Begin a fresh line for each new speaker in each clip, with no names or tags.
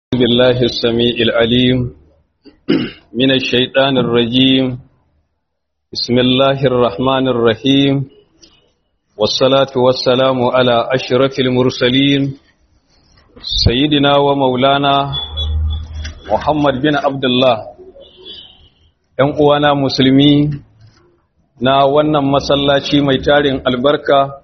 بالله السميع العليم من الشيطان الرجيم بسم الله الرحمن الرحيم والصلاة والسلام على أشرف المرسلين سيدنا ومولانا محمد بن عبد الله ‘yan uwana musulmi na wannan masallaci mai tarin albarka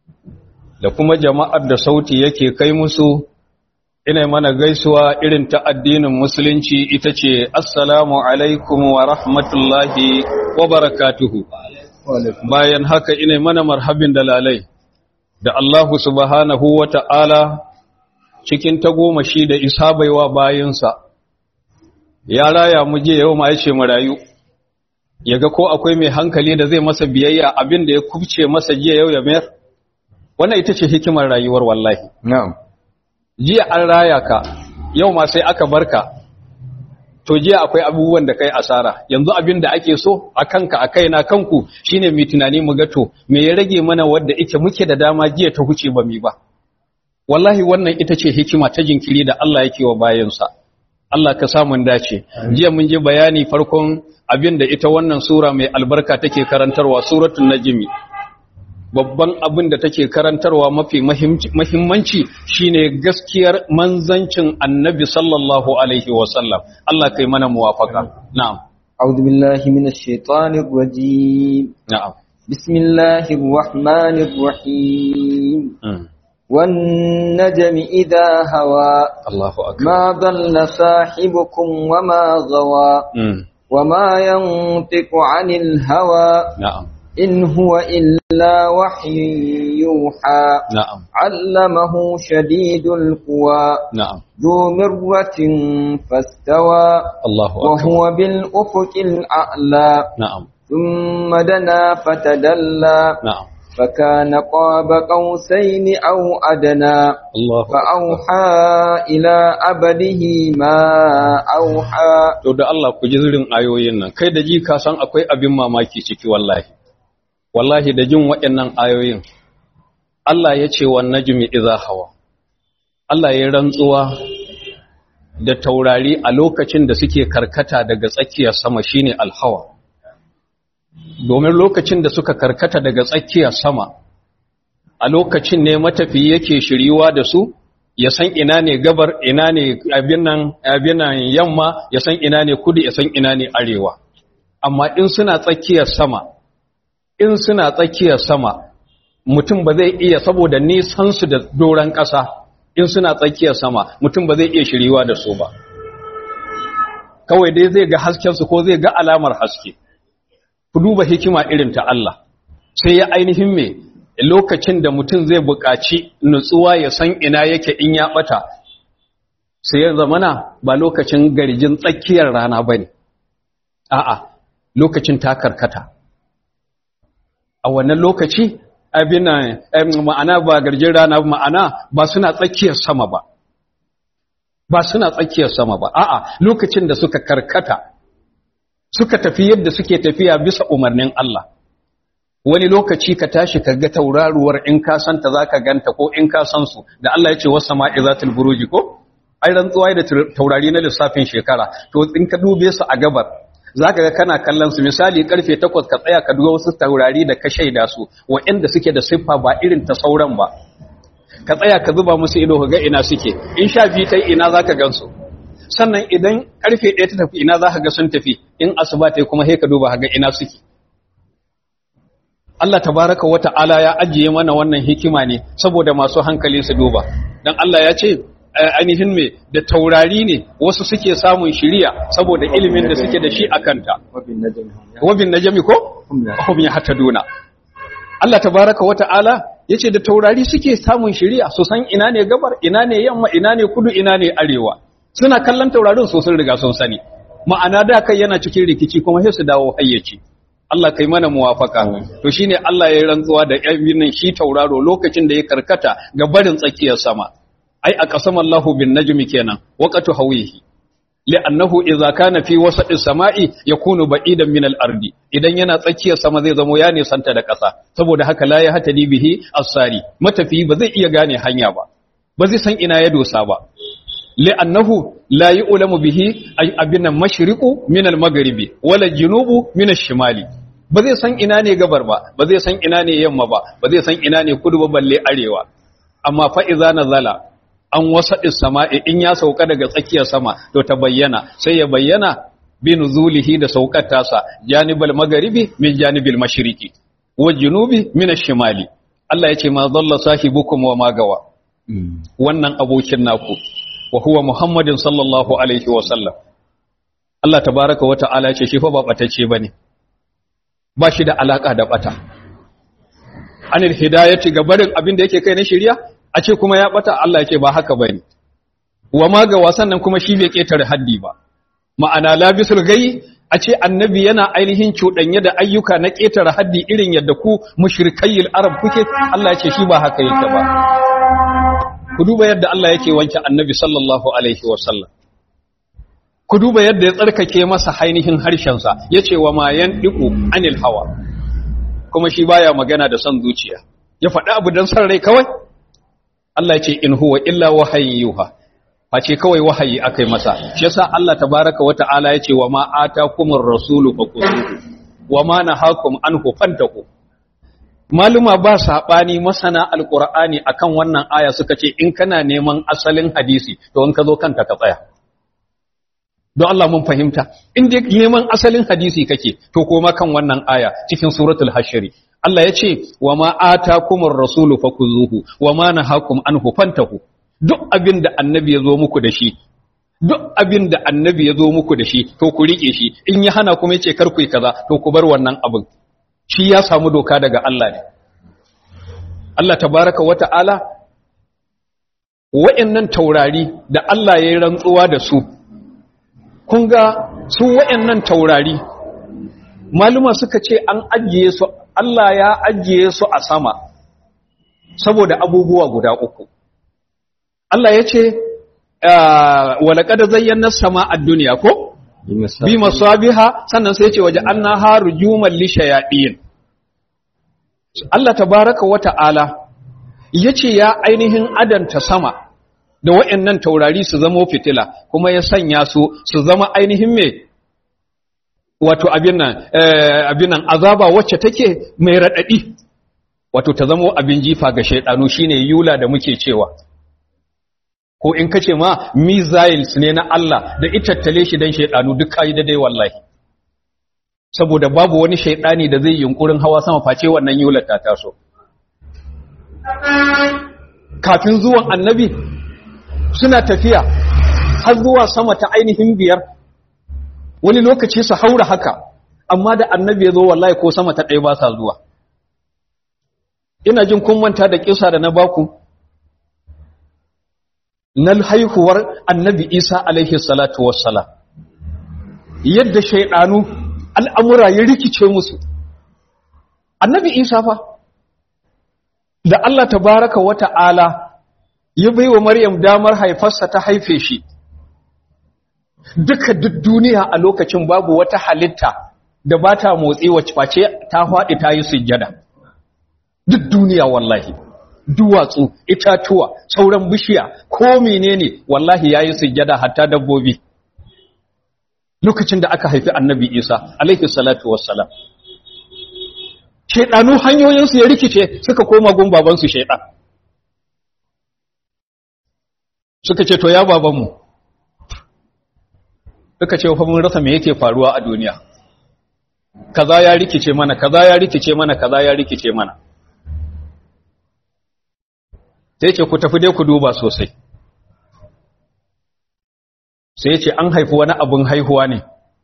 da kuma jama'ar da sauti yake kai musu ina mana gaisuwa irin ta addinin musulunci ita ce assalamu alaikum wa rahmatullahi wa barakatuhu bayan haka ina mana marhabin dalalai da Allahu subhanahu wa ta'ala cikin tagomashi da isa baiwa bayansa ya raya mu je yau ma ya ce mu rayu ya ga ko akwai mai hankali da zai masa biyayya abin da ya kubce masa jiya yau ya mayar wannan ita ce hikimar rayuwar wallahi
Na'am.
jiya an raya ka yau ma sai aka barka to jiya akwai abubuwan da kai asara yanzu abin da ake so a kanka a kaina kanku shine mai tunani mu ga to me ya rage mana wadda ike muke da dama jiya ta huce ba mi ba wallahi wannan ita ce hikima ta jinkiri da Allah yake wa bayansa Allah ka samun dace jiya mun ji bayani farkon abin da ita wannan sura mai albarka take karantarwa suratul najmi babban abin da take karantarwa mafi mahimmanci shine gaskiyar manzancin annabi sallallahu alaihi wasallam Allah kai mana muwafaka na'am
أعوذ بالله من الشيطان الرجيم
na'am
بسم الله الرحمن الرحيم
Mm.
والنجم إذا هوى
Allahu akbar
ما ضل صاحبكم وما غوى
Mm.
وما ينطق عن الهوى
na'am
إن هو إلا وحي يوحى
na'am
علمه شديد القوى
na'am
ذو مرة فاستوى
Allahu akbar
وهو بالأفق الأعلى
na'am
ثم دنا فتدلى
na'am
فكان قاب قوسين أو أدنى
Allahu
فأوحى إلى عبده ما أوحى
to da Allah ku ji zirin ayoyin nan kai da ji ka san akwai abin mamaki ciki wallahi wallahi da jin waɗannan ayoyin Allah ya ce wa najmi idza hawa Allah ya rantsuwa da taurari a lokacin da suke karkata daga tsakiyar sama shine alhawa domin lokacin da suka karkata daga tsakiyar sama a lokacin ne matafiyi yake shiriwa da su ya san ina ne gabar ina ne abin nan abin nan yamma ya san ina ne kudu ya san ina ne arewa amma in suna tsakiyar sama in suna tsakiyar sama mutum ba zai iya saboda nisan su da doran ƙasa in suna tsakiyar sama mutum ba zai iya shiriwa da su ba kawai dai zai ga hasken su ko zai ga alamar haske ku duba hikima irin ta Allah sai ya ainihin me lokacin da mutum zai buƙaci nutsuwa ya san ina yake in ya ɓata sai ya zamana ba lokacin garjin tsakiyar rana ba ne a'a lokacin ta karkata a wannan lokaci abin nan, em, ma'ana ba garjin rana ba, ma'ana ba suna tsakiyar sama ba ba suna tsakiyar sama ba a'a lokacin da suka karkata suka tafi yadda suke tafiya bisa umarnin Allah wani lokaci ka tashi ka ga tauraruwar in ka santa za ka ganta ko in ka san su da Allah ya ce wasu sama'i za buruji ko ai rantsuwa da taurari na lissafin shekara to in ka dube su a gabar za ka ga kana kallon su misali karfe takwas ka tsaya ka duba wasu taurari da ka shaida su waɗanda suke da siffa ba irin ta sauran ba ka tsaya ka zuba musu ido ka ga ina suke in sha biyu ta ina za ka gan su sannan idan karfe ɗaya ta tafi ina za ka ga sun tafi in asuba ta yi kuma sai ka duba ka ga ina suke Allah tabaraka wa ta'ala ya ajiye mana wannan hikima ne saboda masu hankali su duba dan Allah ya ce eh, ainihin me da taurari ne wasu suke samun shiriya saboda ilimin da suke da shi a kanta
وبالنجم هم
wabin najmi ko
هم يهتدون.
hum yahtaduna Allah tabaraka wa ta'ala yace da taurari suke samun shiriya su san ina ne gabar ina ne yamma ina ne kudu ina ne arewa suna kallon taurarin su sun riga sun sani ma'ana da kai yana cikin rikici kuma sai su dawo hayyaci Allah kai mana muwafaka to shine Allah ya yi rantsuwa da yabinin shi tauraro lokacin da ya karkata ga barin tsakiyar sama ai a qasama Allahu bin najmi kenan waqatu hawihi li'annahu idza kana fi wasati samai yakunu ba'idan min al-ardi idan yana tsakiyar sama zai zamo ya nisanta da ƙasa saboda haka la ya hatani bihi as-sari matafi ba zai iya gane hanya ba ba zai san ina ya dosa ba li'annahu la yu'lamu bihi abin nan mashriqu min al-maghribi wala junubu min ash-shimali ba zai san ina ne gabar ba ba zai san ina ne yamma ba ba zai san ina ne kudu ba balle arewa amma fa idza nazala an wasaɗin sama'i in ya sauka daga tsakiyar sama to ta bayyana sai ya bayyana bi nuzulihi da saukar tasa janibal magharibi min janibil mashriqi wa junubi min ash-shimali Allah yace ma dalla sahibukum wa ma gawa wannan abokin naku wa huwa muhammadin sallallahu alaihi wa sallam Allah tabaaraka wa ta'ala yace shi fa ba batacce bane ba shi da alaka da bata anil hidayati ga barin abin da yake kai na shari'a a ce kuma ya bata Allah yake ba haka bane wa ma ga wasan nan kuma shi bai ketare haddi ba ma'ana labisul gai a ce annabi yana ainihin cuɗanye da ayyuka na ketare haddi irin yadda ku mushrikayil arab kuke Allah yake shi ba haka yake ba ku duba yadda Allah yake wanke annabi sallallahu alaihi wa sallam ku duba yadda ya tsarkake masa ainihin harshensa yace wa ma yandiqu anil hawa kuma shi baya magana da son zuciya ya faɗi abu dan san rai kawai Allah ya ce in huwa illa wahayin yuha face kawai wahayi akai masa shi yasa Allah tabaraka wa ta'ala ya ce wa ma atakumur rasulu faqutuhu wa ma nahakum anhu fantaku maluma ba sabani masana alqur'ani akan wannan aya suka ce in kana neman asalin hadisi to in ka zo kanta ka tsaya don Allah mun fahimta in dai neman asalin hadisi kake to koma kan wannan aya cikin suratul hashri Allah ya ce wa ma atakumur rasulu fakuzuhu wa ma nahakum anhu fantahu duk abin da annabi ya zo muku da shi duk abin da annabi ya zo muku da shi to ku rike shi in ya hana kuma yace kar ku yi kaza to ku bar wannan abin shi ya samu doka daga Allah ne Allah tabaraka wa ta'ala wa'annan taurari da Allah ya yi rantsuwa da su kun ga su wa'annan taurari maluma suka ce an ajiye su Allah ya ajiye su a sama saboda abubuwa guda uku Allah ya ce walaƙada zayyana sama a duniya ko? bi masabiha sannan sai ce waje an na haru juman lishayaɗiyin Allah tabaraka wa ta'ala ya ce ya ainihin adanta sama da wa'yannan taurari su zama fitila kuma ya sanya su su zama ainihin mai wato abin nan azaba wacce take mai raɗaɗi wato ta zama abin jifa ga shaiɗanu shine yula da muke cewa ko in kace ma missiles ne na Allah da itattale shi dan shaidanu duk kai da dai wallahi saboda babu wani shaidani da zai yunkurin hawa sama face wannan yular ta taso kafin zuwan annabi suna tafiya har zuwa sama ta ainihin biyar wani lokaci su haura haka amma da annabi ya zo wallahi ko sama ta ɗaya ba sa zuwa ina jin kun manta da kisa da na baku na haihuwar annabi isa alaihi salatu wassalam yadda shaidanu al'amura ya rikice musu annabi isa fa da Allah tabaraka wa ta'ala ya bai wa maryam damar haifarsa ta haife shi duka duk duniya a lokacin babu wata halitta da ba ta motsi wacce face ta faɗi ta yi sujjada duk duniya wallahi duwatsu itatuwa sauran bishiya ko menene wallahi yayi sujjada hatta dabbobi lokacin da aka haifi annabi Isa alaihi salatu wassalam shedanu hanyoyin su ya rikice suka koma gun baban su shedan suka ce to ya baban mu suka ce fa mun rasa me yake faruwa a duniya kaza ya rikice mana kaza ya rikice mana kaza ya rikice mana sai ce ku tafi dai ku duba sosai sai ce an haifi wani abin haihuwa ne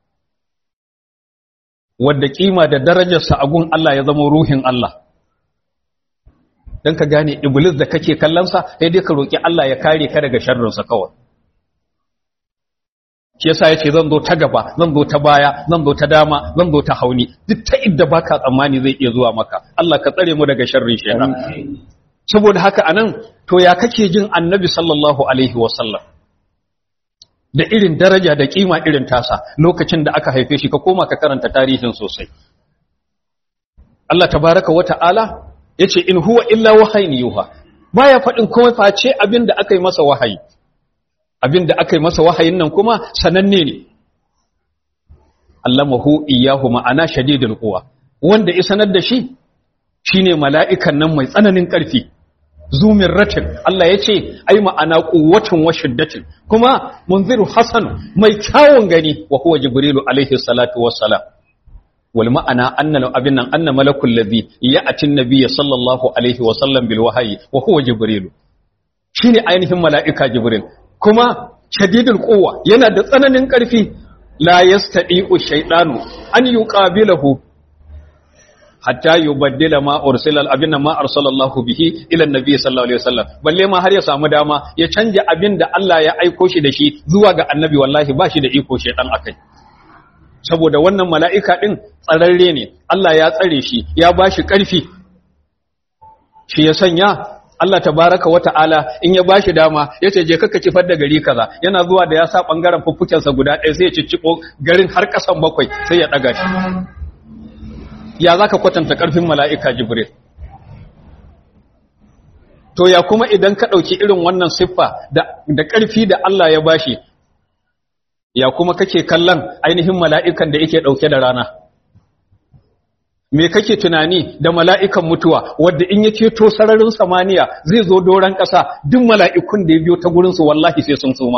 wadda kima da darajarsa a gun Allah ya zama ruhin Allah don ka gane iblis da kake kallonsa sai dai ka roƙi Allah ya kare ka daga sharrinsa kawai shi yasa yace zan zo ta gaba zan zo ta baya zan zo ta dama zan zo ta hauni duk ta idda baka tsammani zai iya zuwa maka Allah ka tsare mu daga sharrin shaytan saboda haka anan to ya kake jin annabi sallallahu alaihi wasallam da irin daraja da kima irin tasa lokacin da aka haife shi ka koma ka karanta tarihin sosai Allah tabaraka wa ta'ala yace in huwa illa wahayin yuha baya faɗin komai face abin da aka yi masa wahayi abinda aka yi masa wahayin nan kuma sananne ne allamahu iyahu ma'ana shadidul quwa wanda ya sanar da shi shine mala'ikan nan mai tsananin ƙarfi zumin ratin Allah ya ce ai ma'ana quwwatin wa shiddatin kuma munziru hasan mai kyawun gani wa huwa jibrilu alaihi salatu wassalam wal ma'ana anna abin nan anna malakul ladhi ya'ti an-nabiy sallallahu alaihi wa sallam bil wahyi wa huwa jibrilu shine ainihin mala'ika jibril kuma shadidul quwwa yana da tsananin ƙarfi la yastadi'u shaytanu an yuqabilahu hatta yubaddila ma ursila abinna ma arsalallahu bihi ila annabi sallallahu alaihi wasallam balle ma har ya samu dama ya canja abin da Allah ya aiko shi da shi zuwa ga annabi wallahi ba shi da iko shaytan akai saboda wannan mala'ika din tsararre ne Allah ya tsare shi ya bashi karfi shi ya sanya Allah tabaraka wa ta'ala in ya bashi dama ya ce je kaka kifar da gari kaza yana zuwa da ya sa bangaren fuffukensa guda ɗaya sai ya cicciko garin har ƙasan bakwai sai ya ɗaga shi ya za ka kwatanta ƙarfin mala'ika jibril to ya kuma idan ka ɗauki irin wannan siffa da ƙarfi da Allah ya bashi ya kuma kake kallon ainihin mala'ikan da yake ɗauke da rana me kake tunani da mala'ikan mutuwa wadda in ya ceto sararin samaniya zai zo doron ƙasa duk mala'ikun da ya biyo ta gurinsu wallahi sai sun suma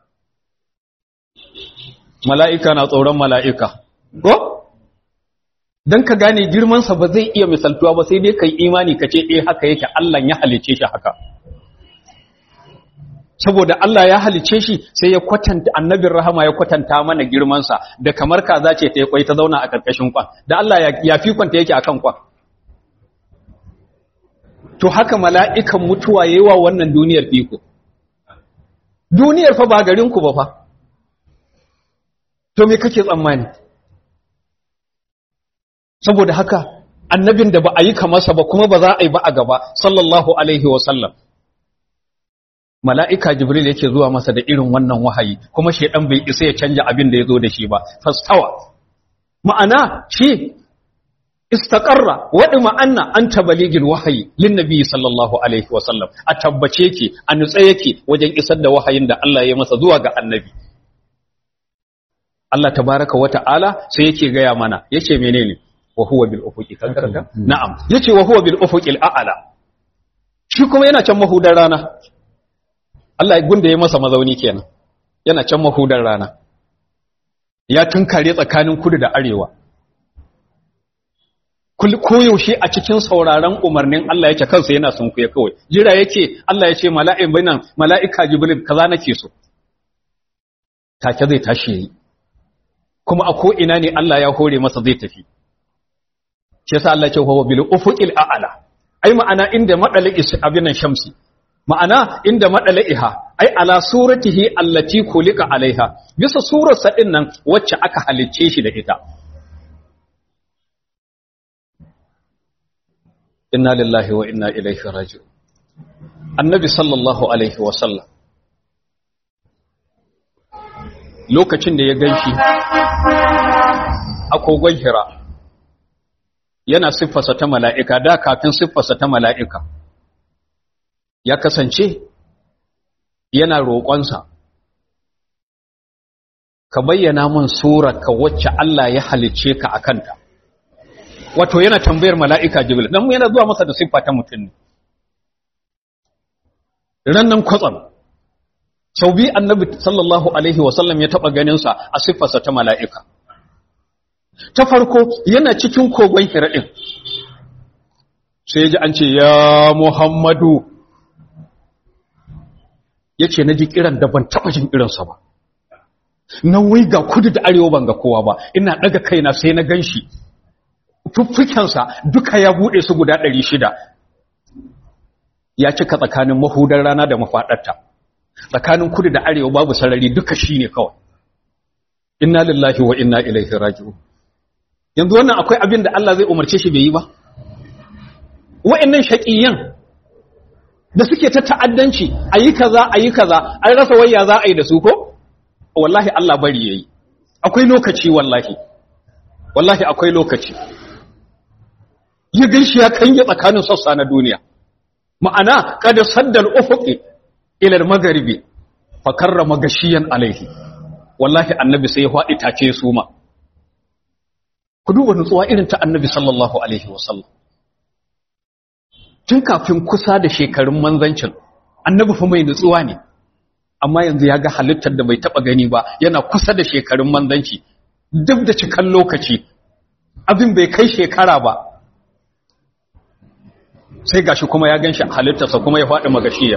mala'ika na tsoron mala'ika ko? don ka gane girmansa ba zai iya misaltuwa ba sai dai ka yi imani ka ce eh haka yake Allah ya halice shi haka saboda Allah ya halice shi sai ya kwatanta annabin rahama ya kwatanta mana girmansa da kamar kaza ce ta yi kwai ta zauna a ƙarƙashin kwan da Allah ya fi kwanta yake akan kwan to haka mala'ikan mutuwa yayi wa wannan duniyar fiko duniyar fa ba garinku ba fa to me kake tsammani saboda haka annabin da ba a yi kamarsa ba kuma ba za a yi ba a gaba sallallahu alaihi wasallam mala'ika jibril yake zuwa masa da irin wannan wahayi kuma shaidan bai isa ya canja abin da ya zo da shi ba fastawa ma'ana shi istaqarra wadi ma'anna an tabaligil wahayi lin nabi sallallahu alaihi wasallam a tabbace yake a nutse yake wajen isar da wahayin da Allah ya masa zuwa ga annabi Allah tabaraka wa ta'ala sai yake gaya mana yace menene wa huwa bil ufuqi kan karanta na'am yace wa huwa bil ufuqil a'la shi kuma yana can mahudar rana Allah ya gunda ya masa mazauni kenan yana can mahudar rana ya tunkare tsakanin kudu da arewa koyaushe a cikin sauraron umarnin Allah yake kansa yana sunkuye kawai jira yake Allah ya ce mala'in bainan mala'ika jibril kaza nake so take zai tashi yayi kuma a ko ina ne Allah ya hore masa zai tafi shi yasa Allah ya ce huwa bil ufuqil a'la ai ma'ana inda madali abinan shamsi ma'ana inda madaliha ai ala suratihi allati kulika alaiha bisa surar sa din nan wacce aka halicce shi da ita inna lillahi wa inna ilaihi raji'un annabi sallallahu alaihi wa sallam lokacin da ya ganshi a kogon hira yana siffarsa ta mala'ika da kafin siffarsa ta mala'ika ya kasance yana roƙonsa ka bayyana mun ka wacce Allah ya halicce ka a kanta wato yana tambayar mala'ika jibril don yana zuwa masa da siffa ta mutum ne rannan kwatsam sau biyu annabi sallallahu alaihi wasallam ya taɓa ganinsa a siffarsa ta mala'ika ta farko yana cikin kogon hiraɗin sai ji an ce ya muhammadu ya ce na ji kiran da ban taɓa jin irinsa ba nan wai ga kudu da arewa ban ga kowa ba ina ɗaga kaina sai na gan shi fuffukensa duka ya buɗe su guda ɗari shida ya cika tsakanin mahudar rana da mafaɗarta tsakanin kudu da arewa babu sarari duka shi ne kawai inna lillahi wa inna ilaihi raji'un yanzu wannan akwai abin da Allah zai umarce shi bai yi ba wa'annan shaqiyan da suke ta ta'addanci ayi kaza ayi kaza an rasa wayya za a yi da su ko wallahi Allah bari yayi akwai lokaci wallahi wallahi akwai lokaci ya ganshi ya kange tsakanin sassa na duniya ma'ana kada saddal ufuqi ila al-magharibi fa karrama gashiyan alaihi wallahi annabi sai ya faɗi take su ma ku duba nutsuwa irin ta annabi sallallahu alaihi wasallam tun kafin kusa da shekarun manzancin annabi fa mai nutsuwa ne amma yanzu ya ga halittar da bai taba gani ba yana kusa da shekarun manzanci duk da cikan lokaci abin bai kai shekara ba sai gashi kuma ya ganshi halittarsa kuma ya faɗi magashiya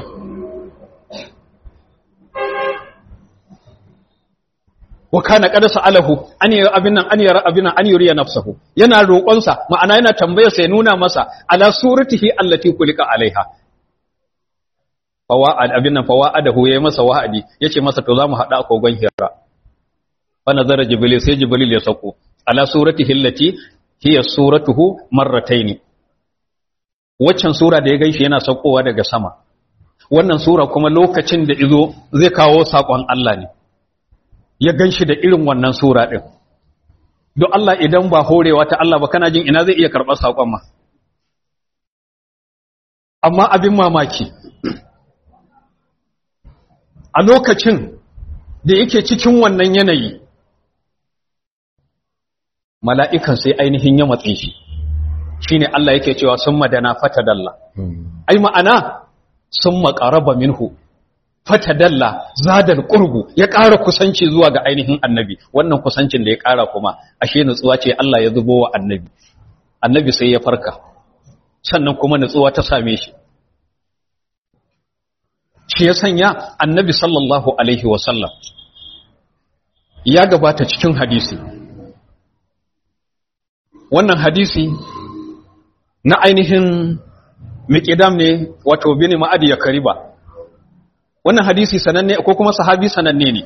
wa kana qad sa'alahu an yi abin nan an yara abin nan an yuriya nafsahu yana roƙonsa ma'ana yana tambayar sai nuna masa ala suratihi allati kulika alaiha fawa'ad abin nan fawa'adahu yayi masa wa'adi yace masa to zamu hada a kogon hira fa nazara jibril sai jibril ya sako ala suratihi allati hiya suratuhu marratayn waccan sura da ya gaishe yana saukowa daga sama wannan sura kuma lokacin da izo zai kawo sakon Allah ne ya ganshi da irin wannan sura din don Allah idan ba horewa ta Allah ba kana jin ina zai iya karɓar sakon ma amma abin mamaki a lokacin da yake cikin wannan yanayi mala'ikan sai ainihin ya matse shi shi ne Allah yake cewa sun madana fatadalla ai ma'ana sun maƙaraba minhu fatadalla zadar ƙurgu ya ƙara kusanci zuwa ga ainihin annabi wannan kusancin da ya ƙara kuma ashe nutsuwa ce Allah ya zubo wa annabi annabi sai ya farka sannan kuma nutsuwa ta same shi shi ya sanya annabi sallallahu alaihi wasallam ya gabata cikin hadisi wannan hadisi na ainihin miƙidam ne wato bini ma'adi ya kariba wannan hadisi sananne ko kuma sahabi sananne ne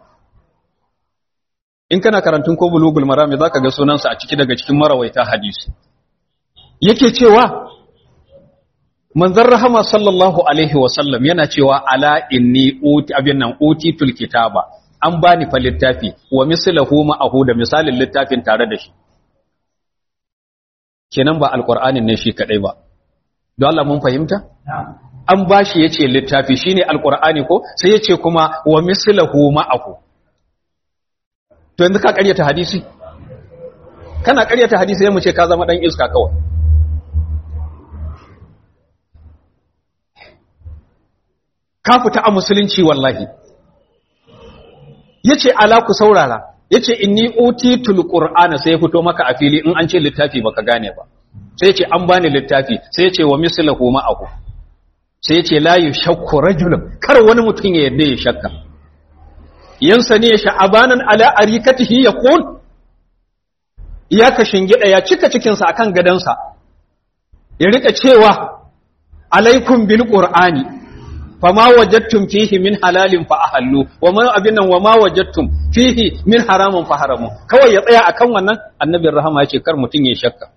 in kana karantun ko bulugul marami za ka ga sunansa a ciki daga cikin marawaita hadisi yake cewa manzon rahama sallallahu alaihi wasallam yana cewa ala inni uti abin nan utitul kitaba an bani fa littafi wa mislahu ma'ahu da misalin littafin tare da shi kenan ba alqur'anin ne shi kadai ba don Allah mun fahimta an bashi yace littafi shine alqur'ani ko sai yace kuma wa mislahu ma'ahu to yanzu ka ƙaryata hadisi kana ƙaryata hadisi sai mu ce ka zama dan iska kawai ka fita a musulunci wallahi yace ala ku saurara yace inni utitul qur'ana sai ya fito maka a fili in an ce littafi baka gane ba sai yace an bani littafi sai yace wa mislahu ma'ahu sai yace la yushakku rajulun kar wani mutum ya yadda ya shakka yansa ne sha'abanan ala arikatihi yaqul ya ka shingida ya cika cikinsa akan gadansa ya rika cewa alaikum bil qur'ani fama wajadtum fihi min halalin fa ahallu wama abinan wama wajadtum fihi min haramun fa haramu kawai ya tsaya akan wannan annabin rahama yace kar mutun ya shakka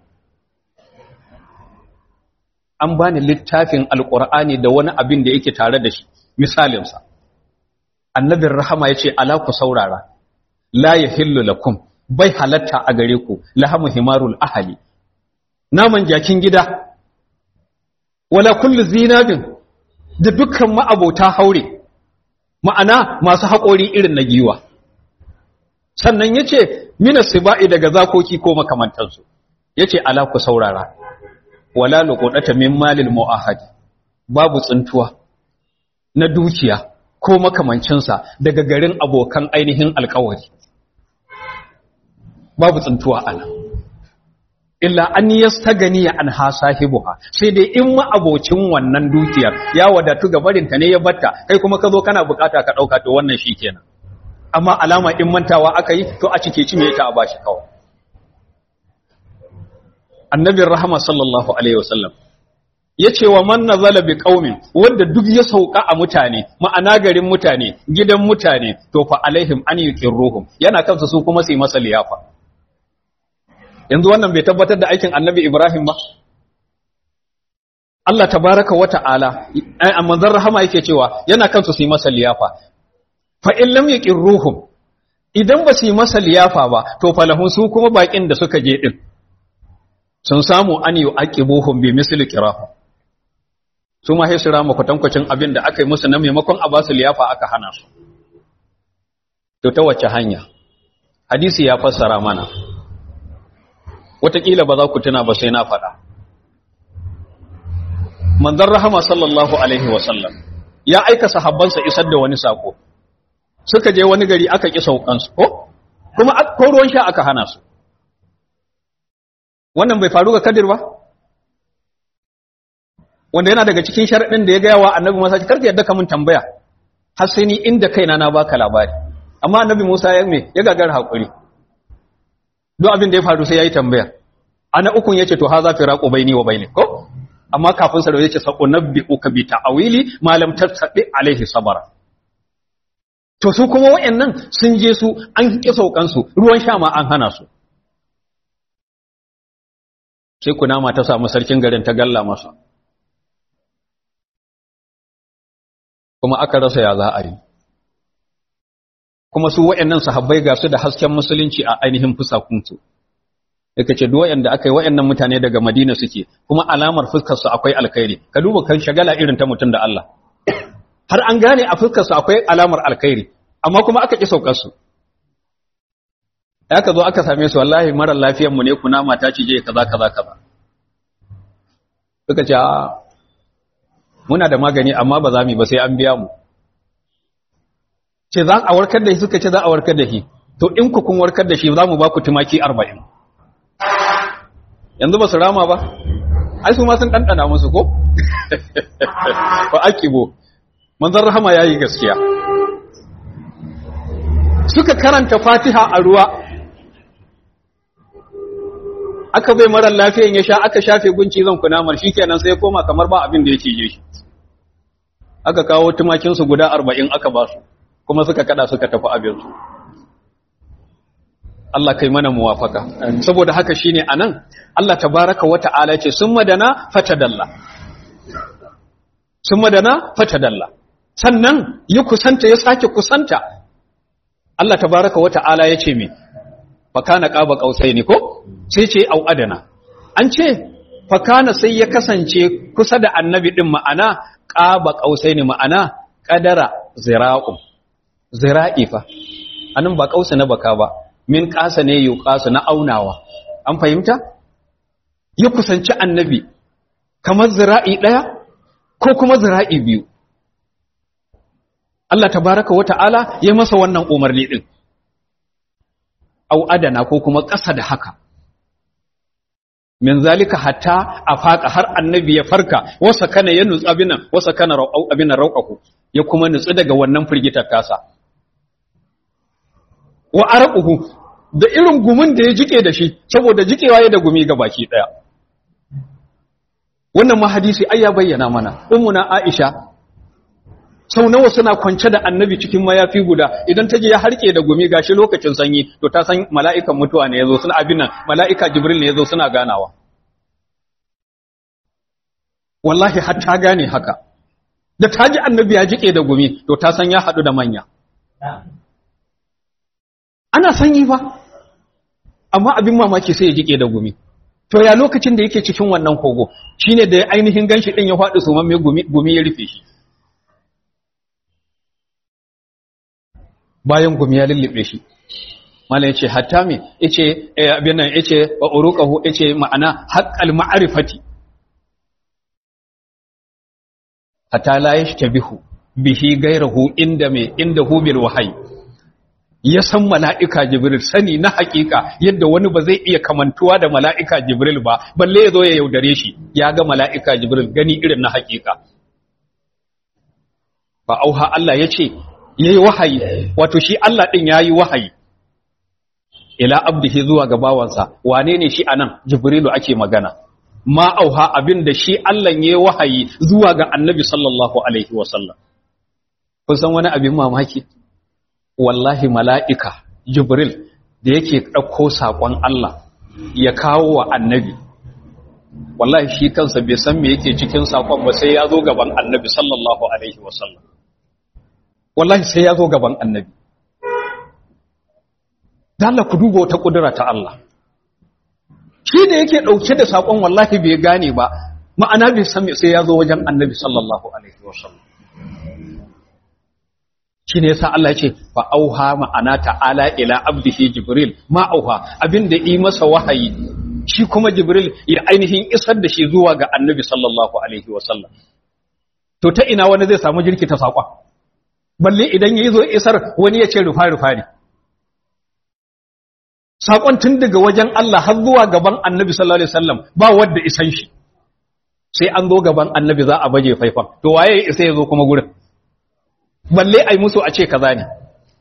an bani littafin alqur'ani da wani abin da yake tare da shi misalin sa annabin rahama yace ala ku saurara la yahillu lakum bai halatta a gare ku lahamu himarul ahali naman jakin gida wala kullu zinabin da dukkan ma'abota haure ma'ana masu haƙori irin na giwa sannan ya ce mina siba'i daga zakoki ko makamantansu ya ce ala ku saurara wala luƙuɗata min malil mu'ahadi babu tsintuwa na dukiya ko makamancinsa daga garin abokan ainihin alkawari babu tsintuwa ana illa an yastagani an ha sahibuha sai dai in ma abocin wannan dukiyar ya wadatu ga barinta ne ya batta kai kuma ka zo kana bukata ka dauka to wannan shikenan amma alama in mantawa aka yi to a cike cime ta a bashi kawai annabin rahama sallallahu alaihi wasallam yace wa man nazala bi qaumin wanda duk ya sauka a mutane ma'ana garin mutane gidan mutane to fa alaihim an yuqirruhum yana kansa su kuma su yi masa liyafa yanzu wannan bai tabbatar da aikin annabi Ibrahim ba Allah tabaraka wa ta'ala a manzon rahama yake cewa yana kansu su yi masa liyafa fa in lam yuqirruhum idan ba su yi masa liyafa ba to falahun su kuma bakin da suka je din sun samu an yu'aqibuhum bi misli qirahu su ma sai su rama kwatankwacin abin da aka yi musu na maimakon a ba su liyafa aka hana su to ta wacce hanya hadisi ya fassara mana wataƙila ba za ku tuna ba sai na faɗa manzon rahama sallallahu alaihi wasallam ya aika sahabbansa isar da wani sako suka je wani gari aka ƙi saukansu ko kuma ko ruwan sha aka hana su wannan bai faru ga kadir ba wanda yana daga cikin sharaɗin da ya gaya wa annabi musa karka yadda ka mun tambaya har sai ni inda kaina na baka labari amma annabi musa ya me ya gagar haƙuri duk abin da ya faru sai ya yi tambaya ana ukun ya ce to ha za fi raƙo bai ni wa bai ne ko amma kafin sa da ya ce sako nabbi uka bi ta'awili malam tattaɓe alaihi sabara to su kuma wa'annan sun je su an ƙi saukansu ruwan sha ma an hana su sai kunama ta samu sarkin garin ta galla masa kuma aka rasa ya za a yi kuma su wa'annan sahabbai ga su da hasken musulunci a ainihin fusakunsu yake ce duk wa'anda aka yi wa'annan mutane daga Madina suke kuma alamar fuskar su akwai alkhairi ka duba kan shagala irin ta mutum da Allah har an gane a fuskar su akwai alamar alkhairi amma kuma aka ki saukar su aka zo aka same su wallahi mara lafiyar mu ne kuna mata ci je kaza kaza kaza suka ce muna da magani amma ba za mu yi ba sai an biya mu ce za a warkar da shi suka ce za a warkar da shi to in ku kun warkar da shi za mu ba ku tumaki arba'in yanzu ba su rama ba ai su ma sun ɗanɗana musu ko ba akibo manzan rahama ya yi gaskiya suka karanta fatiha a ruwa aka bai marar lafiyan ya sha aka shafe gunci zan kunamar shi kenan sai koma kamar ba abin da ya cije shi aka kawo tumakinsu guda arba'in aka ba su kuma suka kada suka tafi abinsu Allah kai mana muwafaka saboda haka shine anan Allah tabaraka wata'ala ce summa dana fatadalla summa dana fatadalla sannan ya kusanta ya sake kusanta Allah tabaraka wata'ala ya ce me fakana qaba qausaini ko sai ce au adana an ce fakana sai ya kasance kusa da annabi din ma'ana qaba qausaini ma'ana qadara zira'u zira'i fa anan ba kausa na baka ba min ƙasa ne yi ƙasa na aunawa an fahimta ya kusanci annabi kamar zira'i ɗaya ko kuma zira'i biyu Allah tabaraka wa ta'ala ya masa wannan umarni ɗin au adana ko kuma ƙasa da haka min zalika hatta a faƙa har annabi ya farka wasa kana ya nutsu abinan wasa kana abinan rauƙaku ya kuma nutsu daga wannan firgitar tasa wa araquhu da irin gumin da ya jike da shi saboda jikewa ya da gumi ga baki daya wannan ma hadisi ai ya bayyana mana ummuna aisha sau nawa suna kwance da annabi cikin mayafi guda idan ta je ya harke da gumi gashi lokacin sanyi to ta san mala'ikan mutuwa ne yazo suna abin nan mala'ika jibril ne yazo suna ganawa wallahi har ta gane haka da ta ji annabi ya jike da gumi to ta san ya hadu da manya ana sanyi ba amma abin mamaki sai ya jike da gumi to ya lokacin da yake cikin wannan kogo shine da ainihin ganshi din ya faɗi su mamme gumi gumi ya rufe shi bayan gumi ya lullube shi mallan yace hatta me yace abin nan yace wa uruqahu yace ma'ana haqqal ma'rifati hatta la yashtabihu bihi gairahu inda me inda hu bil wahyi ya san mala'ika Jibril sani na hakika yadda wani ba zai iya kamantuwa da mala'ika Jibril ba, balle ya zo ya yaudare shi, ya ga mala'ika Jibril gani irin na hakika. Ba auha Allah ya ce, ya yi wahayi, wato shi Allah ɗin ya yi wahayi. Ila abdihi zuwa ga bawansa, wane ne shi a nan Jibrilu ake magana. Ma auha abin da shi Allah ya yi wahayi zuwa ga annabi sallallahu Alaihi wasallam. Kun san wani abin mamaki? wallahi mala'ika Jibril da yake ɗauko saƙon Allah ya kawo wa annabi. Wallahi shi kansa bai san me yake cikin saƙon ba sai ya zo gaban annabi sallallahu Alaihi wasallam. Wallahi sai ya zo gaban annabi. Dalla ku duba wata ƙudura ta Allah. Shi da yake ɗauke da saƙon wallahi bai gane ba, ma'ana bai san sai ya zo wajen annabi sallallahu alaihi wasallam shi ne yasa Allah ya ce fa auha ma'ana ta'ala ila abdihi jibril ma auha abinda yi masa wahayi shi kuma jibril ya ainihin isar da shi zuwa ga annabi sallallahu alaihi wasallam to ta ina wani zai samu jirki ta saƙon balle idan ya zo isar wani ya ce rufa rufa ne saƙon tun daga wajen Allah har zuwa gaban annabi sallallahu alaihi wasallam ba wanda isan shi sai an zo gaban annabi za a baje faifan to waye ya isa ya zo kuma gurin balle ai musu a ce kaza ne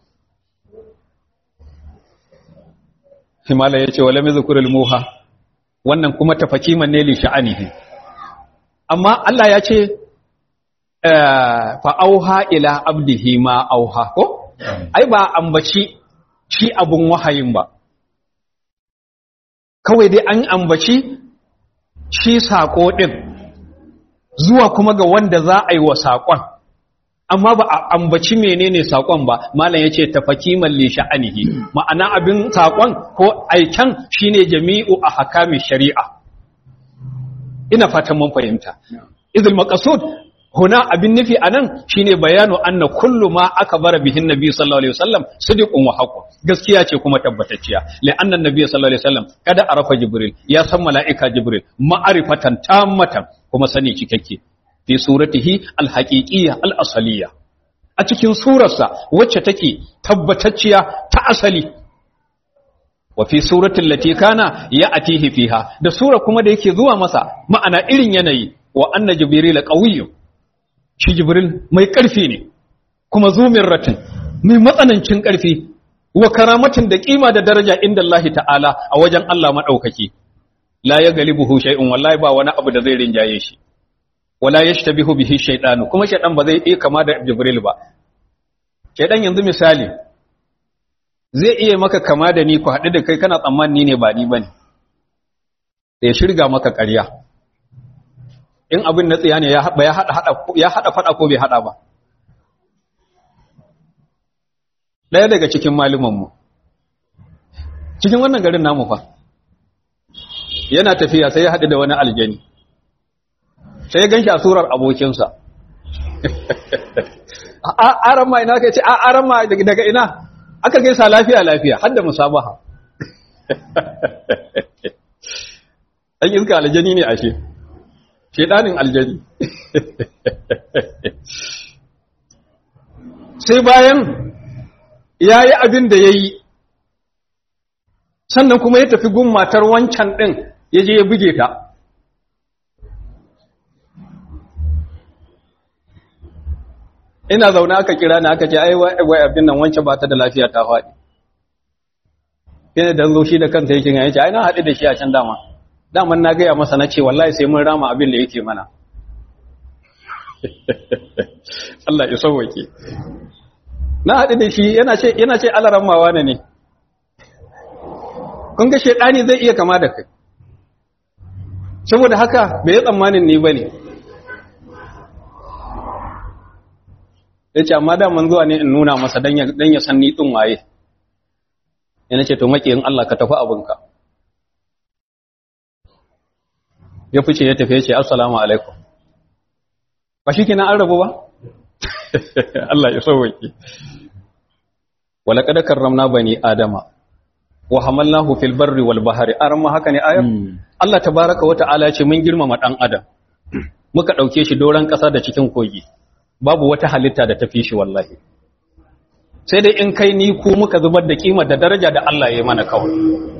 himala yace wala mizkurul muha wannan kuma tafakiman ne li sha'anihi amma Allah ya ce fa auha ila abdihi ma auha ko ai ba ambaci shi abun wahayin ba kawai dai an ambaci shi sako din zuwa kuma ga wanda za a yi wa sakon amma ba a ambaci menene sakon ba malam yace tafakiman li sha'anihi ma'ana abin sakon ko aikan shine jami'u ahkami shari'a ina fatan mun fahimta idul maqsud huna abin nufi anan shine bayanu anna kullu ma akbara bihin nabi sallallahu alaihi wasallam sidiqun wa haqqun gaskiya ce kuma tabbatacciya la anna nabi sallallahu alaihi wasallam kada arafa jibril ya san malaika jibril ma'arifatan tammatan kuma sani cikakke fi suratihi alhaqiqiyya alasaliyya a cikin surarsa wacce take tabbatacciya ta asali wa fi suratul lati kana ya'tihi fiha da sura kuma da yake zuwa masa ma'ana irin yanayi wa anna jibril qawiyyun shi jibril mai ƙarfi ne kuma zumin ratin mai matsanancin ƙarfi wa karamatin da ƙima da daraja inda Allah ta'ala a wajen Allah maɗaukaki la ya galibuhu shay'un wallahi ba wani abu da zai rinjaye shi wala yashtabihu bihi shaytanu kuma shaydan ba zai iya kama da jibril ba shaydan yanzu misali zai iya maka kama da ni ku haɗu da kai kana tsammani ne ba ni bane da ya shirga maka ƙarya in abin na tsiya ne ya haɗa faɗa ko bai haɗa ba ɗaya daga cikin malumanmu cikin wannan garin namu fa yana tafiya sai ya haɗu da wani aljani sai ya gan shi a surar abokinsa a aran ma ina ka ce a aran ma daga ina aka gaisa lafiya lafiya har da musabaha ɗan iska aljani ne ashe shedanin aljani sai bayan ya yi abin da ya yi sannan kuma ya tafi gun matar wancan ɗin ya je ya buge ta ina zaune aka kira na aka ce ai wai abin nan wancan ba ta da lafiya ta faɗi yana da zo shi da kanta yake ya ce ai na haɗu da shi a can dama daman na gaya masa na ce wallahi sai mun rama abin da yake mana Allah ya sauwake na haɗu da shi yana ce yana ce alarammawa ne ne kun ga shedani zai iya kama da kai saboda haka bai yi tsammanin ni bane yace amma daman zuwa ne in nuna masa dan ya dan ya san ni din waye yana ce to makiyin Allah ka tafi abinka ya fice ya tafi ya ce assalamu alaikum ba shi kina an rabu ba Allah ya sauwake wala kada karramna bani adama wa hamalnahu fil barri wal bahri arma haka ne ayar Allah tabaaraka wa ta'ala ya ce mun girmama dan adam muka dauke shi doran kasa da cikin kogi babu wata halitta da tafi shi wallahi sai dai in kai ni ku muka zubar da kima da daraja da Allah ya yi mana kawai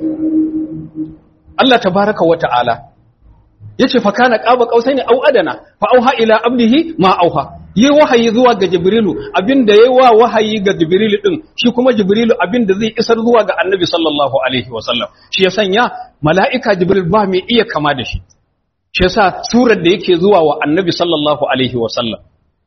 Allah tabaaraka wa ta'ala yace fa kana qaba qausaini au adana fa auha ila abdihi ma auha yi wahayi zuwa ga jibrilu abinda yayi wa wahayi ga jibrilu din shi kuma jibrilu abinda zai isar zuwa ga annabi sallallahu alaihi wasallam shi ya sanya mala'ika jibril ba mai iya kama da shi shi yasa surar da yake zuwa wa annabi sallallahu alaihi wasallam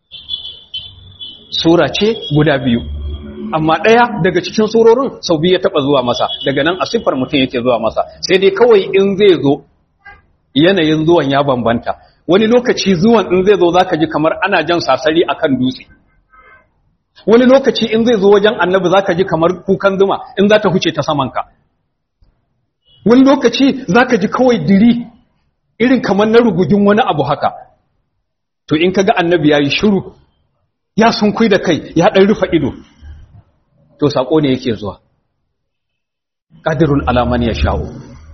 sura ce guda biyu amma ɗaya daga cikin surorin sau biyu ya taɓa zuwa masa daga nan a siffar mutum yake zuwa masa sai dai kawai in zai zo yanayin zuwan ya bambanta wani lokaci zuwan in zai zo zaka ji kamar ana jan sasari akan dutse wani lokaci in zai zo wajen annabi zaka ji kamar kukan zuma in za ta huce ta samanka wani lokaci zaka ji kawai diri irin kamar na rugugin wani abu haka to in kaga annabi yayi shiru ya sunkui da kai ya dan rufa ido to sako ne yake zuwa qadirun alaman ya sha'u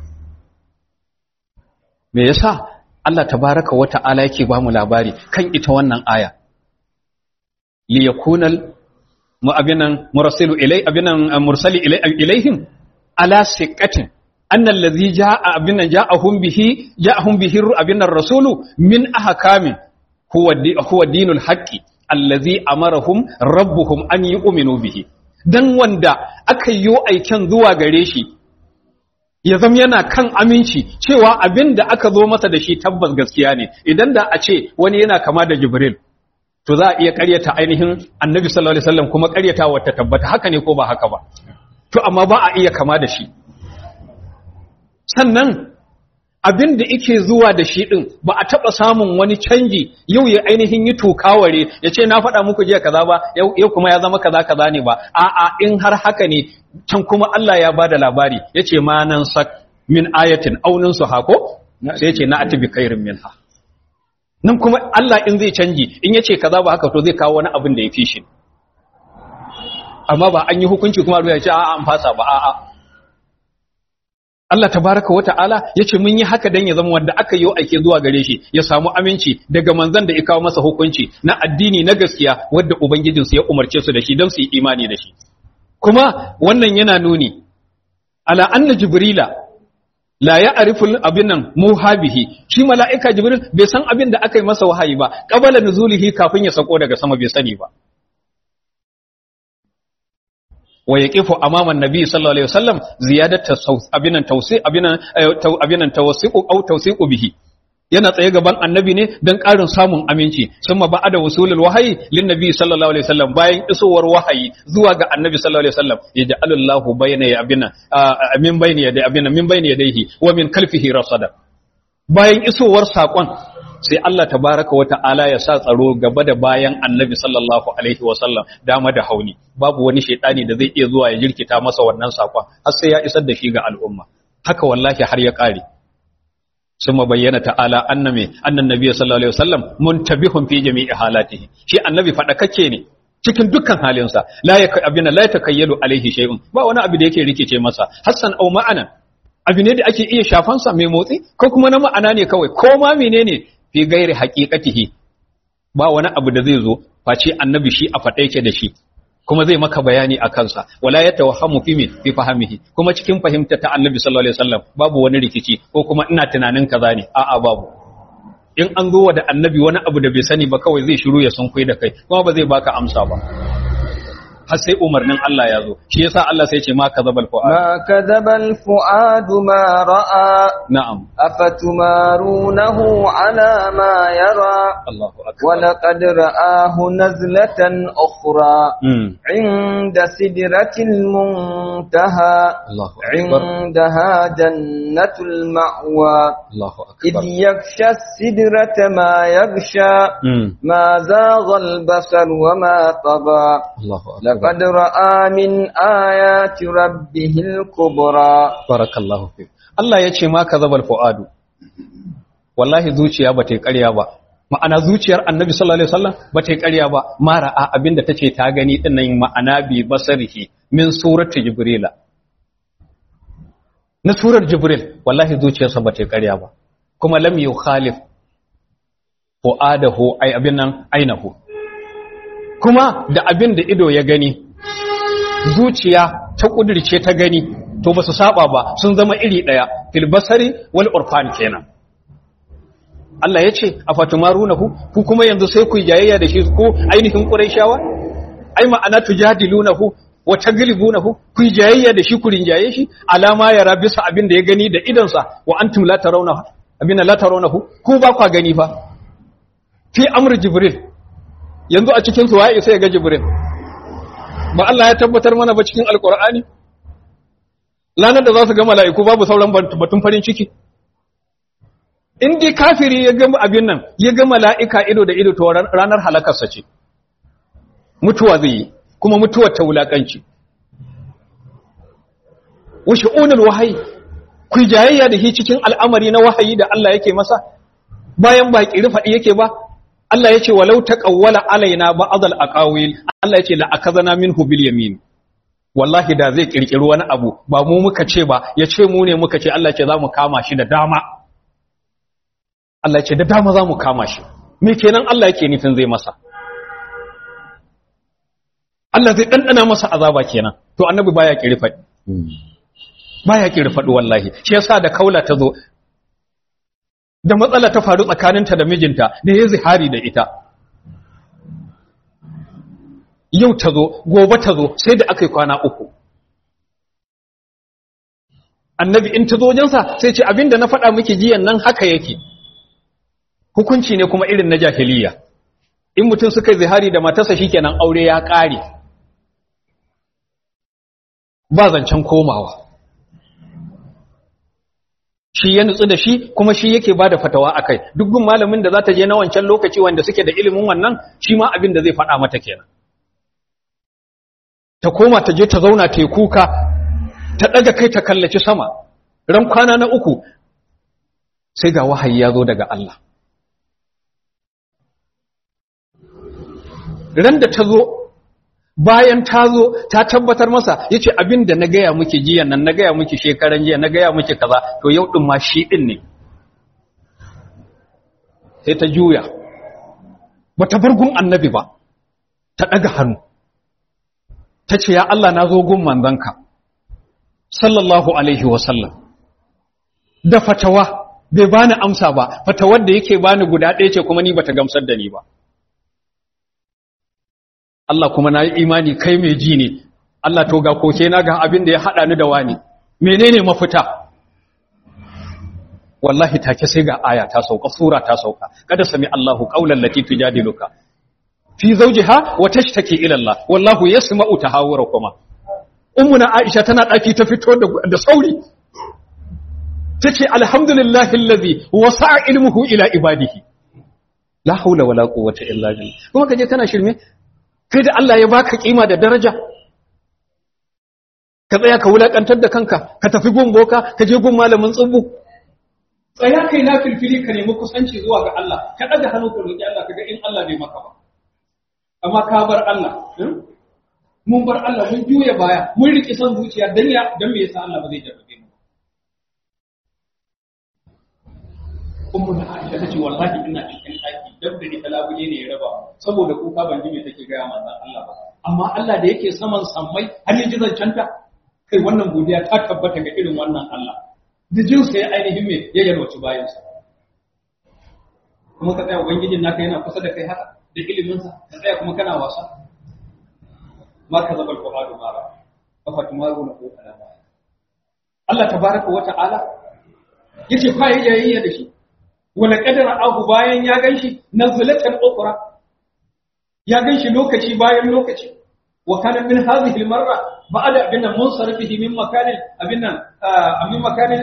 me yasa Allah tabaraka wa ta'ala yake ba mu labari kan ita wannan aya li yakunal mu abinan mursilu ilai abinan mursali ilai ilaihim ala siqatin anna allazi jaa abinan jaa'ahum bihi jaa'ahum bihi abinan rasulu min ahkamin huwa huwa dinul haqqi allazi amarahum rabbuhum an yu'minu bihi dan wanda aka yi aiken zuwa gare shi ya zama yana kan aminci cewa abin da aka zo masa da shi tabbas gaskiya ne idan da a ce wani yana kama da jibril to za a iya karyata ainihin annabi sallallahu alaihi wasallam kuma karyata wata tabbata haka ne ko ba haka ba to amma ba a iya kama da shi sannan abin da yake zuwa da shi din ba a taba samun wani canji yau ya ainihin yi tukaware ya ce na faɗa muku jiya kaza ba yau kuma ya zama kaza kaza ne ba a'a in har haka ne can kuma Allah ya bada labari ya ce ma nan sak min ayatin aunin su hako sai ya ce na atibi kairin minha nan kuma Allah in zai canji in ya ce kaza ba haka to zai kawo wani abin da ya fi shi amma ba an yi hukunci kuma ya ce a'a an fasa ba a'a Allah tabaraka wa ta'ala ya ce mun yi haka dan ya zama wanda aka yi aike zuwa gare shi ya samu aminci daga manzon da ya kawo masa hukunci na addini na gaskiya wadda ubangijinsu ya umarce su da shi don su yi imani da shi kuma wannan yana nuni ala anna jibrila la ya'rifu abinan muhabihi shi mala'ika jibril bai san abin da aka yi masa wahayi ba qabala nuzulihi kafin ya sako daga sama bai sani ba wa yaqifu amama annabi sallallahu alaihi wasallam ziyadatu abinan tawsi abinan abinan tawsiqu aw tawsiqu bihi yana tsaye gaban annabi ne don ƙarin samun aminci sun ba da wasulul wahayi lin nabi sallallahu alaihi wasallam bayan isowar wahayi zuwa ga annabi sallallahu alaihi wasallam ya ja'alallahu bayna ya abina min bayni ya abina min bayni yadayhi wa min kalfihi rasada bayan isowar sakon sai Allah tabaraka wa ta'ala ya sa tsaro gaba da bayan annabi sallallahu alaihi wasallam dama da hauni babu wani shaidani da zai iya zuwa ya jirkita masa wannan sakon har sai ya isar da shi ga al'umma haka wallahi har ya kare ثم بين تعالى أن أن النبي صلى الله عليه وسلم منتبه في جميع حالاته شيء النبي فدكake ne cikin dukkan halinsa la ya abina la takayyalu alaihi shay'un ba wani abu da yake rikice masa hassan au ma'ana abu ne da ake iya shafan sa mai motsi ko kuma na ma'ana ne kawai ko ma menene fi gairi haqiqatihi ba wani abu da zai zo face annabi shi a fada yake da shi kuma zai maka bayani a kansa wala ya tawahhamu fi min fi fahimihi kuma cikin fahimta ta annabi sallallahu alaihi wasallam babu wani rikici ko kuma ina tunanin kaza ne a'a babu in an zo da annabi wani abu da bai sani ba kawai zai shiru ya sunkuyi da kai kuma ba zai baka amsa ba har sai umarnin Allah ya zo shi yasa Allah sai ce ma kazabal fuad
ما كذب الفؤاد ما رأى
na'am
أفتمارونه على ما يرى
Allahu akbar
ولقد رآه نزلة أخرى
mm.
عند سدرة المنتهى
Allahu akbar
عندها جنة المأوى
Allahu
إذ
akbar
يغشى السدرة ما يغشى
mm.
ما زاغ البصر وما طغى
Allahu akbar
لقد رأى من آيات ربه الكبرى
barakallahu fi Allah ya ce ma kazabal fuadu wallahi zuciya ba ta yi ƙarya ba ma'ana zuciyar annabi sallallahu alaihi wasallam ba ta yi ƙarya ba mara a abinda tace ta gani din nan ma'ana bi basarihi min surati jibrila na surar jibril wallahi zuciyarsa ba ta yi ƙarya ba kuma lam yukhalif fuadahu ay abin nan ainahu kuma da abin da ido ya gani zuciya ta kudirce ta gani to ba su saba ba sun zama iri daya fil basari wal urfan kenan Allah ya ce a fatumarunahu ku kuma yanzu sai ku yi jayayya da shi ko ainihin quraishawa ai ma'ana tujadilunahu wa taglibunahu ku yi jayayya da shi ku rinjaye shi alama ya rabisa abin da ya gani da idansa wa antum la tarawnahu abin la tarawnahu ku ba kwa gani fa fi amr jibril yanzu a cikin su waye sai ya ga jibril ba Allah ya tabbatar mana ba cikin alkur'ani lanar da za su ga mala'iku babu sauran batun farin ciki in dai kafiri ya ga abin nan ya ga mala'ika ido da ido to ranar halakarsa ce mutuwa zai yi kuma mutuwar ta wulakanci wa shi'unul wahayi ku jayayya da shi cikin al'amari na wahayi da Allah yake masa bayan ba ƙiri faɗi yake ba Allah ya ce walau taqawwala alaina ba'dal aqawil Allah ya ce la akazana minhu bil yamin wallahi da zai kirkiri wani abu ba mu muka ce ba ya ce mu ne muka ce Allah ce za mu kama shi da dama Allah ce da dama za mu kama shi me kenan Allah yake nufin zai masa Allah zai ɗanɗana masa azaba kenan to annabi baya kiri faɗi baya kiri faɗi wallahi shi yasa da kaula ta zo da matsala ta faru tsakaninta da mijinta da ya zihari da ita yau ta zo gobe ta zo sai da aka yi kwana uku annabi in ta zo wajensa sai ce abinda na faɗa miki jiyan nan haka yake hukunci ne kuma irin na jahiliya in mutum suka yi zihari da matarsa shikenan aure ya ƙare ba zancen komawa shi ya nutsu da shi kuma shi yake ba da fatawa a kai duk gun malamin da za ta je na wancan lokaci wanda suke da ilimin wannan shi ma abin da zai faɗa mata kenan ta koma ta je ta zauna ta yi kuka ta ɗaga kai ta kallaci sama ran kwana na uku sai ga wahayi ya zo daga Allah ran da ta zo bayan ta zo ta tabbatar masa ya ce abin da na gaya muke jiya nan na gaya muke shekaran jiya na gaya muke kaza to yau ɗin ma shi ɗin ne sai ta juya ba ta gun annabi ba ta ɗaga hannu ta ce ya Allah na zo gun manzanka sallallahu alaihi wasallam da fatawa bai bani amsa ba fatawar da yake bani guda ɗaya ce kuma ni bata gamsar da ni ba Allah kuma na yi imani kai mai ji ne Allah to ga koke na ga abin da ya haɗa ni da wani menene mafita wallahi take sai ga aya ta sauka sura ta sauka kada sami Allahu qaulan lati tujadiluka fi zawjiha wa tashtaki ila Allah wallahu yasma'u tahawurakuma ummuna Aisha tana daki ta fito da sauri tace alhamdulillahi allazi wasa'a ilmuhu ila ibadihi la haula wala quwwata illa billah kuma kaje kana shirme kai da Allah ya baka kima da daraja ka tsaya ka wulakantar da kanka ka tafi gun boka ka je gun malamin tsubbu tsaya kai na filfili ka nemi kusanci zuwa ga Allah ka daga hannu ka roki Allah kaga in Allah bai maka ba amma ka bar Allah mun bar Allah mun juya baya mun riki son zuciya dan ya dan me yasa Allah ba zai jarrabe mu ummu na Aisha tace wallahi ina cikin daki dab da ita labule ne ya raba saboda kuka ban ji me take ga manzon Allah ba amma Allah da yake saman sammai har ya ji zancanta kai wannan godiya ta tabbata ga irin wannan Allah da jinsa ya ainihin me ya yalwaci bayansa kuma ka tsaya ubangijin naka yana kusa da kai haka da iliminsa ka tsaya kuma kana wasa ma ka zaba alƙur'anu ma ba fa fatumaru na ko alama Allah tabaraka wa ta'ala yace fa yi jayayya da shi wala qadara ahu bayan ya ganshi nazlatan ukhra ya ganshi lokaci bayan lokaci wa kana min hadhihi almarra ba'da abinna munsarifihi min makanin abinna min makanin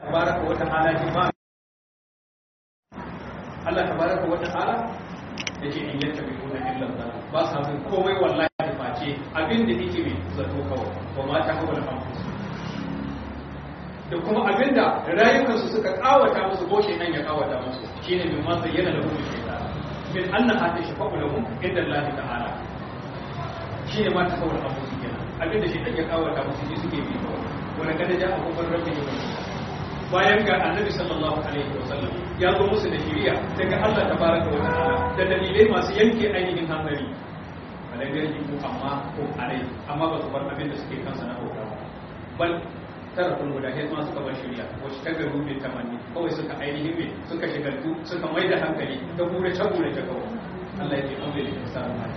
tabaraka wa ta'ala ji ba Allah tabaraka wa ta'ala yake in yanta bi kuna illa zan ba sa bin komai wallahi face abin da yake mai zato kawai ba ma ta hawa anfus da kuma abin da rayukansu suka kawata musu ko nan ya kawata musu shine min ma zayyana lahu shaytan min anna hada shafa'u lahum inda Allah ta'ala shine ma ta hawa anfus kenan abin da shaytan ya kawata musu shi suke bi kawai wala kada ja abubuwan rabbi bayan ga annabi sallallahu alaihi wasallam ya zo musu da shiriya daga Allah tabaraka wa ta'ala da dalilai masu yanke ainihin hankali balan garji ko amma ko alai amma ba su bar abin da suke kansa na bauta ba bal tara kun guda sai ma suka bar shiriya wacce ta garu bai tamanni kawai suka ainihin me suka shigaltu suka mai da hankali ta gure ta gure ta kawai Allah ya ce an bai da sa ma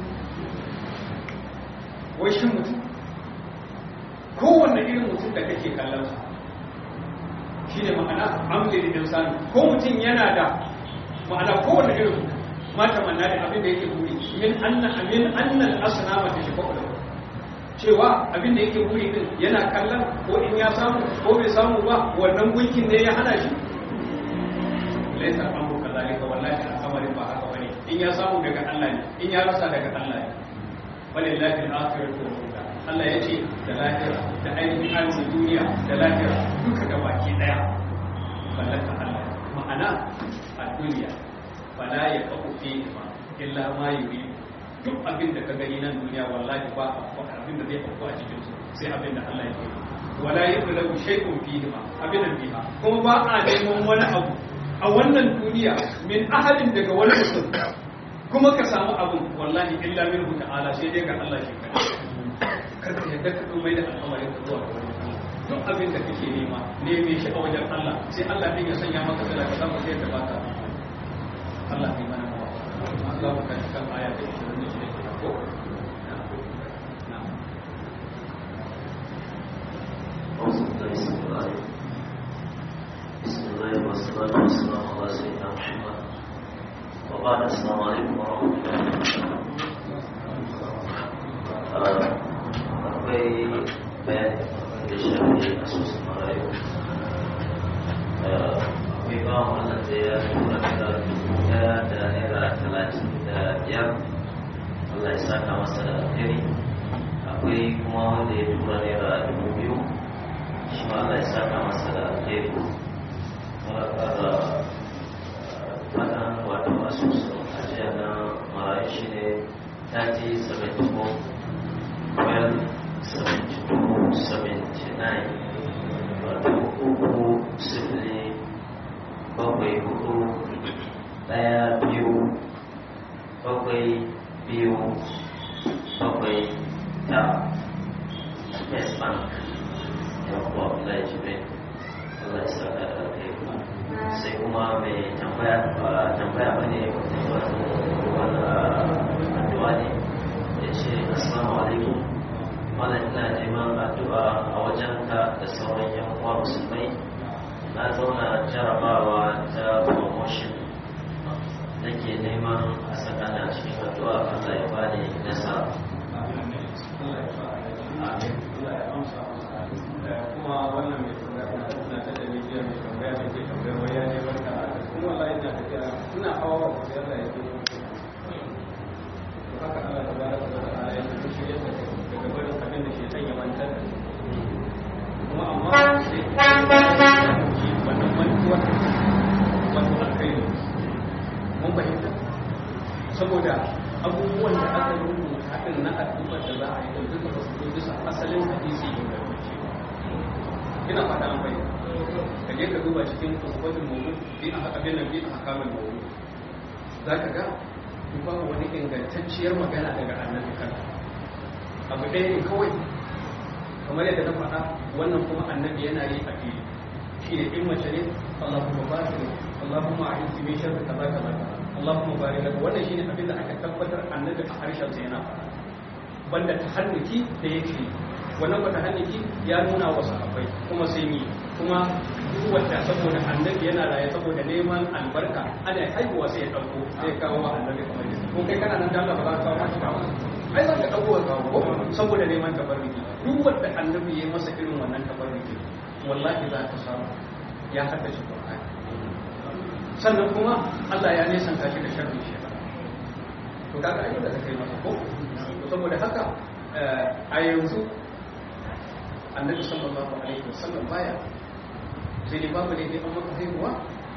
wai shin mutum kowanne irin mutum da kake kallon sa shi ne ma'ana amlin insani ko mutum yana da ma'ana kowane irin mata manna da abin da yake buri min anna amin annal asnama ta shafa da cewa abin da yake buri din yana kallon ko in ya samu ko bai samu ba wannan gunkin ne ya hana shi laysa amru kadhalika wallahi al'amarin ba haka bane in ya samu daga Allah ne in ya rasa daga Allah ne walillahi al-akhiratu wal ula Allah ya ce da lahira da ainihin arzikin duniya da lahira duka da baki daya mallaka Allah ma'ana a duniya fala ya kafu fi ma illa ma yuri duk abin da ka gani nan duniya wallahi ba abin da zai faru a cikin su sai abin da Allah ya yi wala yaqulu shay'un fihi ma abin da biha kuma ba a neman wani abu a wannan duniya min ahadin daga wani mutum kuma ka samu abin wallahi illa minhu ta'ala sai dai ga Allah shi kadai kada yadda ka dumai da al'amarin ka zuwa ga wani duk abin da kake nema neme shi a wajen Allah sai Allah din ya sanya maka da ka samu sai ka baka Allah ne mana mawa Allah ka kashi kan aya ta 26 ko
بسم الله والصلاة والسلام على سيدنا محمد وبعد السلام عليكم ورحمة الله akwai bayani da shafi asusun marayu akwai ba wannan da ya tura da daya da naira talatin da biyar Allah ya saka masa da alheri akwai kuma wanda ya tura naira dubu biyu shi ma Allah ya saka masa da alheri muna kara faɗan wato asusun ajiya na marayu shi ne 3074 well 72-79 wato uku sifili bakwai hudu daya biyu bakwai biyu bakwai ta First Bank ya kuwa Abdullahi Jibril Allah ya saka da kai sai kuma mai tambaya ba tambaya ba ne wani addu'a ne ya ce assalamu alaikum malam ina neman addu'a a wajenka da sauran yan uwa musulmai na zauna jarabawa ta promotion nake neman a saka na cikin addu'a Allah ya bani nasara
kuma wannan mai tambaya na tana ta daliliyar mai tambaya mai ke tambaya wai ya ne barka kuma wallahi ina tafiya ina hawa wa sai Allah ya ce haka Allah ta baraka da ta'ala ya ce shi ya saka daga barin abin da shaitan ya mantar da kuma amma sai shi wannan mantuwa wato alkhairi mun fahimta saboda abubuwan da aka rubuta haɗin na addu'ar da za a yi da duka ba su zo bisa asalin hadisi ingantacce ba ina fata an bayyana ka je ka duba cikin kusurbatin mawdu bi a abin nan bi a hakamin mawdu za ka ga ba wani ingantacciyar magana daga annabi kan abu ɗaya ne kawai kamar yadda na faɗa wannan kuma annabi yana yi a fili shi ne in mace ne Allahumma barik Allahumma a'inni min sharri kaza kaza kaza Allahumma barik lak wannan shine abin da aka tabbatar annabi a harshen sa yana faɗa banda tahannuki da yake wannan ba tahannuki ya nuna wa sahabbai kuma sai ni kuma duk wanda saboda annabi yana raye saboda neman albarka ana haihuwa sai ya dauko sai ya kawo wa annabi kamar yadda ko kai kana nan da Allah ba za ka kawo maka kawo ai za ka dauko ka kawo saboda neman tabarruki duk wanda annabi ya yi masa irin wannan tabarruki wallahi za ka samu ya haddace Qur'ani sannan kuma Allah ya nesanta shi da sharrin shi to kaga ai da kai masa ko saboda haka a yanzu annabi sallallahu alaihi wasallam baya sai dai babu ne dai an maka haihuwa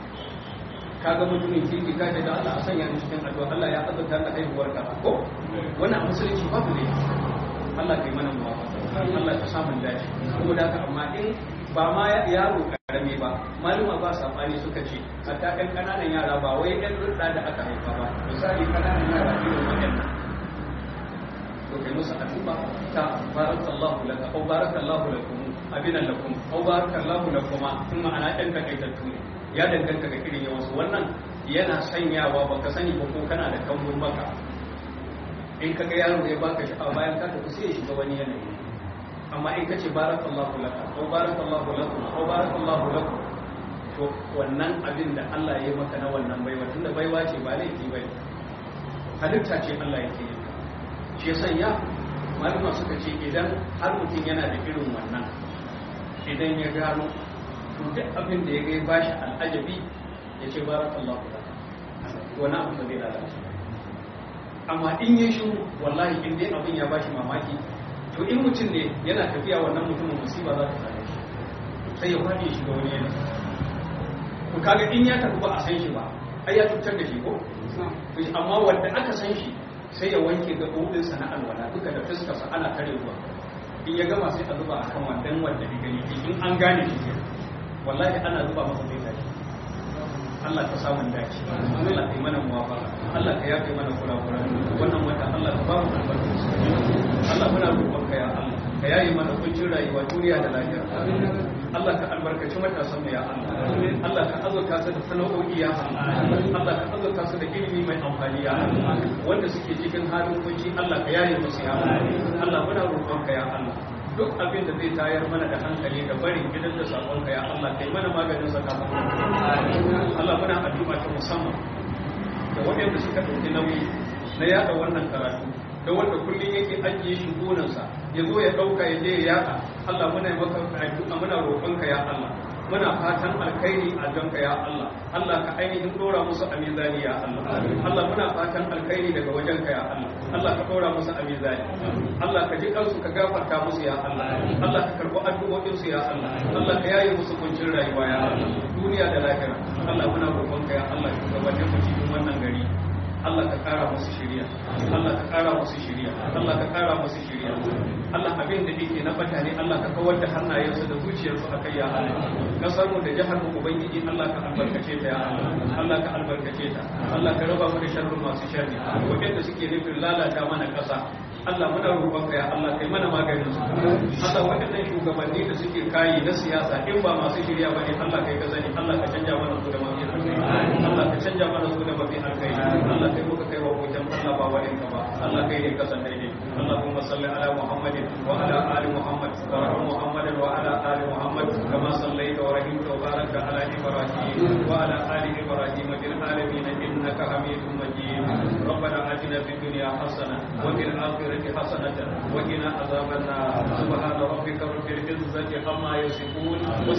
kaga mutumin kirki ka ce da Allah a sanya ni cikin addu'a Allah ya azurta da haihuwar ka ko wannan a musulunci babu ne Allah kai mana muwafaqa Allah ka samu dace saboda haka amma in ba ma yaro karami ba maluma ba sabani suka ce hatta ɗan ƙananan yara ba wai ɗan rudda da aka haifa ba misali ƙananan yara irin waɗannan to kai musu addu'a ta barakallahu laka au barakallahu lakum abinan lakum au barakallahu lakuma in ma'ana ɗan takaitattu ne ya danganta ga irin yawansu wannan yana sanyawa baka sani ba ko kana da kambun baka in kaga yaro ya baka sha'awa bayan ka tafi sai ya shiga wani yanayi amma in kace barakallahu laka ko barakallahu lakum ko barakallahu lakum to wannan abin da Allah ya yi maka na wannan baiwa tunda baiwa ce ba laifi bai halitta ce Allah yake yi shi sanya malama suka ce idan har mutum yana da irin wannan idan ya gano to duk abin da ya ga ya bashi al'ajabi ya ce barakallahu laka wani abu da zai lalace amma in ya shi wallahi in dai abin ya bashi mamaki to in mutum ne yana tafiya wannan mutumin musiba za ta same shi sai ya faɗi shi ga wani yana to kaga in ya tafi ba a san shi ba ai ya cutar da shi ko amma wanda aka san shi sai ya wanke gaɓoɓin sa na alwala duka da fuskarsa ana tare ruwa in ya gama sai a zuba a kan wandan wanda ya gani in an gane shi ke wallahi ana zuba masa zai tashi Allah ka samun dace Allah ka yi mana muwafaka Allah ka yafe mana kurakuran wannan wata Allah ka ba mu albarka Allah muna roƙon ka ya Allah ka yayi mana kuncin rayuwa duniya da lafiya Allah ka albarkaci matasan mu ya Allah Allah ka azurta su da sana'o'i ya Allah Allah ka azurta su da ilimi mai amfani ya Allah wanda suke cikin halin kunci Allah ka yaye musu ya Allah Allah muna roƙon ka ya Allah duk abin da zai tayar mana da hankali da barin gidan da sakon ka ya Allah kai mana maganin sa kafin Allah muna addu'a ta musamman da waɗanda suka ɗauki nauyi na yada wannan karatu da wanda kullum yake ajiye shi gonarsa ya zo ya ɗauka ya je ya yada Allah muna maka addu'a muna roƙonka ya Allah muna fatan alkhairi a janka ya Allah Allah ka ainihin dora musu a mizani ya Allah Allah muna fatan alkhairi daga wajenka ya Allah Allah ka dora musu a mizani Allah ka ji kansu ka gafarta musu ya Allah Allah ka karɓi addu'o'in su ya Allah Allah ka yaye musu kuncin rayuwa ya Allah duniya da lahira Allah muna roƙonka ya Allah ka gabatar mu cikin wannan gari Allah ka kara musu shiriya Allah ka kara musu shiriya Allah ka kara musu shiriya Allah abin da yake na bata ne Allah ka kawar da hannayensu da zuciyarsu akai ya Allah kasar mu da jihar mu ubangiji Allah ka albarkace ta ya Allah Allah ka albarkace ta Allah ka raba mu da sharrin masu sharri wanda suke nufin lalata mana kasa Allah muna roƙonka ya Allah kai mana maganin su Allah waɗannan shugabanni da suke kayi na siyasa in ba masu shirya bane Allah kai ka sani Allah ka canja mana su da mafi alkhairi Allah ka canja mana su da mafi alkhairi Allah kai muka kai wa hoton Allah ba wani ka ba Allah kai ne ka san daidai Allahumma salli ala Muhammadin wa ala ali Muhammad wa rahmu Muhammadin wa ala ali Muhammad kama sallaita wa rahimta wa barakta ala Ibrahim wa ala ali Ibrahim fil alamin innaka Hamidum Majid ربنا آتنا في الدنيا حسنة وفي الآخرة حسنة وقنا عذاب النار سبحان ربك رب العزة عما يصفون